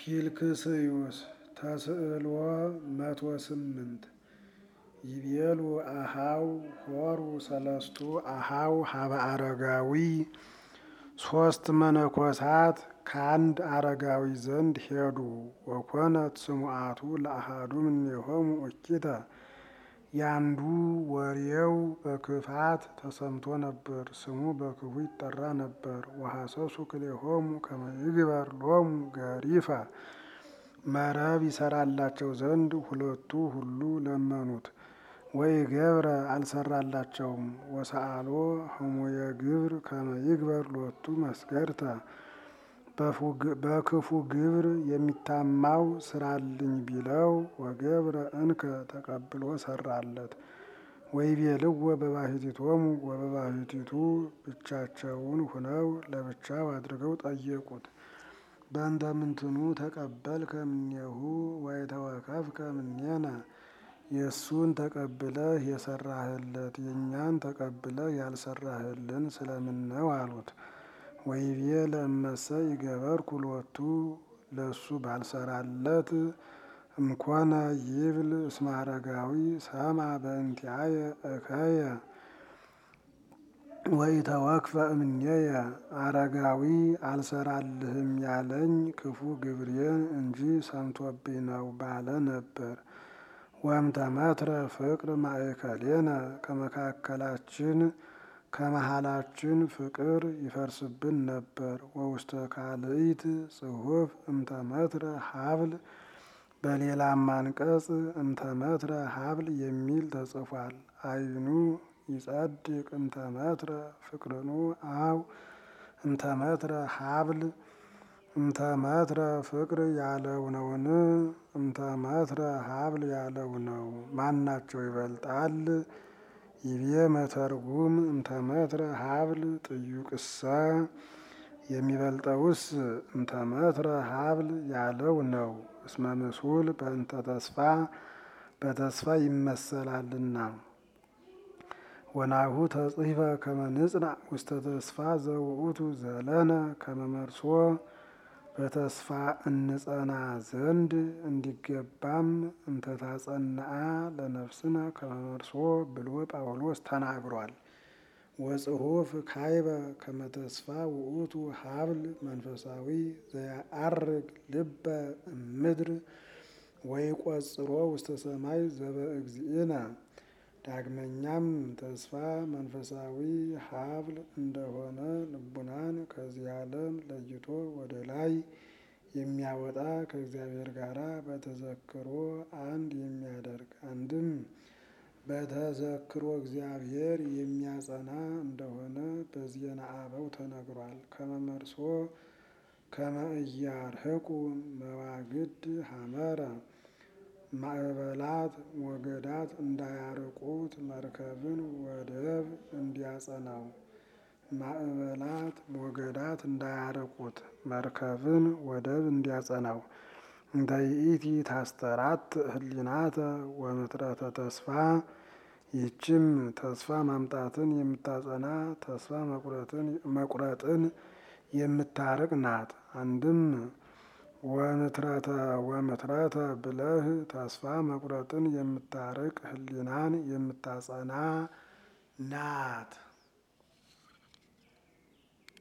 ፊልክስዩስ ተስዕልዎ መቶ ስምንት ይቤሉ አሃው ሆሩ ሰለስቱ አሃው ሀበ አረጋዊ ሶስት መነኮሳት ከአንድ አረጋዊ ዘንድ ሄዱ። ወኮነት ስሙዓቱ ለአሃዱ እምኔሆሙ እኪተ ያንዱ ወሬው በክፋት ተሰምቶ ነበር፣ ስሙ በክፉ ይጠራ ነበር። ወሐሰሱ ክልኤሆሙ ከመ ይግበር ሎሙ ገሪፈ መረብ ይሰራላቸው ዘንድ ሁለቱ ሁሉ ለመኑት። ወይ ገብረ አልሰራላቸውም። ወሰአሎ ህሙየ ግብር ከመ ይግበር ሎቱ መስገድተ በክፉ ግብር የሚታማው ስራልኝ ቢለው ወገብረ እንከ ተቀብሎ ሰራለት። ወይቤልዎ በባሕቲቶሙ ወበባሕቲቱ ብቻቸውን ሁነው ለብቻው አድርገው ጠየቁት። በእንተ ምንትኑ ተቀበልከ እምኔሁ ወይተወከፍከ እምኔነ የእሱን ተቀብለህ የሰራህለት የእኛን ተቀብለህ ያልሰራህልን ስለምን ነው አሉት። ወይቤ ለእመሰ ይገበርኩ ሎቱ ለእሱ ባልሰራለት እምኮነ ይብል እስመ አረጋዊ ሰማ በእንቲአየ እከየ ወኢተወክፈ እምኔየ አረጋዊ አልሰራልህም ያለኝ ክፉ ግብሬን እንጂ ሰምቶብኝ ነው ባለ ነበር። ወእምተመትረ ፍቅር ማእከሌነ ከመካከላችን ከመሃላችን ፍቅር ይፈርስብን ነበር። ወውስተ ካልእት ጽሑፍ እምተመትረ ሀብል በሌላም አንቀጽ እምተመትረ ሀብል የሚል ተጽፏል። አይኑ ይጸድቅ እምተመትረ ፍቅርኑ አው እምተመትረ ሀብል እምተመትረ ፍቅር ያለው ነውን? እምተመትረ ሀብል ያለው ነው። ማናቸው ይበልጣል? ይቤ መተርጉም እምተመትረ ሀብል ጥዩቅሰ የሚበልጠውስ እምተመትረ ሀብል ያለው ነው። እስመ ምሱል በእንተ ተስፋ በተስፋ ይመሰላልና። ወናሁ ተጽሕፈ ከመ ንጽናዕ ውስተ ተስፋ ዘውእቱ ዘለነ ከመ መርሶ በተስፋ እንጸና ዘንድ እንዲገባም እንተ ታጸንዓ ለነፍስነ ከመ መርሶ ብሎ ጳውሎስ ተናግሯል። ወጽሑፍ ካይበ ከመ ተስፋ ውእቱ ሀብል መንፈሳዊ ዘያአርግ ልበ እምድር ወይቈጽሮ ውስተ ሰማይ ዘበእግዚእነ። ዳግመኛም ተስፋ መንፈሳዊ ሀብል እንደሆነ ልቡናን ከዚህ ዓለም ለይቶ ወደ ላይ የሚያወጣ ከእግዚአብሔር ጋር በተዘክሮ አንድ የሚያደርግ አንድም በተዘክሮ እግዚአብሔር የሚያጸና እንደሆነ በዜና አበው ተነግሯል። ከመ መርሶ ከመ ኢያርህቁ መዋግድ ሐመረ ማዕበላት ሞገዳት እንዳያርቁት መርከብን ወደብ እንዲያጸናው ማዕበላት ሞገዳት እንዳያርቁት መርከብን ወደብ እንዲያጸናው እንተ ይእቲ ታስተራት ህሊናተ ወምትረተ ተስፋ ይህችም ተስፋ ማምጣትን የምታጸና ተስፋ መቁረጥን የምታርቅ ናት። አንድም ወምትረተ ወምትረተ ብለህ ተስፋ መቁረጥን የምታርቅ ህሊናን የምታጸና ናት።